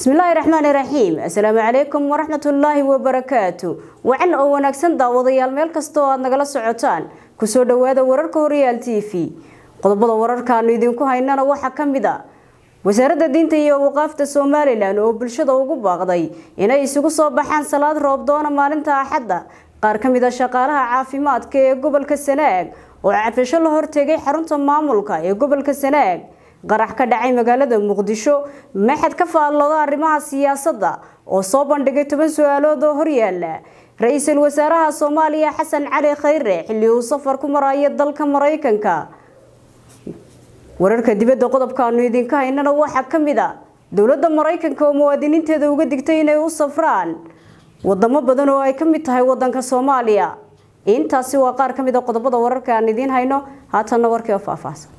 bismillaahi raxmaani raxiim assalaamu calaykum waraxmatullaahi wabarakaatu wacan oo wanaagsan daawadayaal meel kasta oo aad nagala socotaan kusoo dhawaada wararka horyaal t v qodobada wararkaanu idinku haynana waxaa ka mid a wasaaradda diinta iyo waqaafta somalilan oo bulshada ugu baaqday inay isugu soo baxaan salaad roobdoona maalinta axadda qaar ka mid a shaqaalaha caafimaadka ee gobolka sanaag oo cadfasho la hortegay xarunta maamulka ee gobolka sanaag qarax ka dhacay magaalada muqdisho maxad ka faallooda arrimaha siyaasadda oo soo bandhigay toban su-aalood oo horyaala ra-iisul wasaaraha soomaaliya xasan cali khayre xilli uu safar ku marayo dalka maraykanka wararka dibadda qodobkaanu idinka haynana waxaa ka mid a dowladda maraykanka oo muwaadiniinteeda uga digtay inay u safraan wadamo badan oo ay ka mid tahay wadanka soomaaliya intaasi waa qaar ka mid a qodobada wararka aan idiin hayno haatanna warkii oo faahfaahsan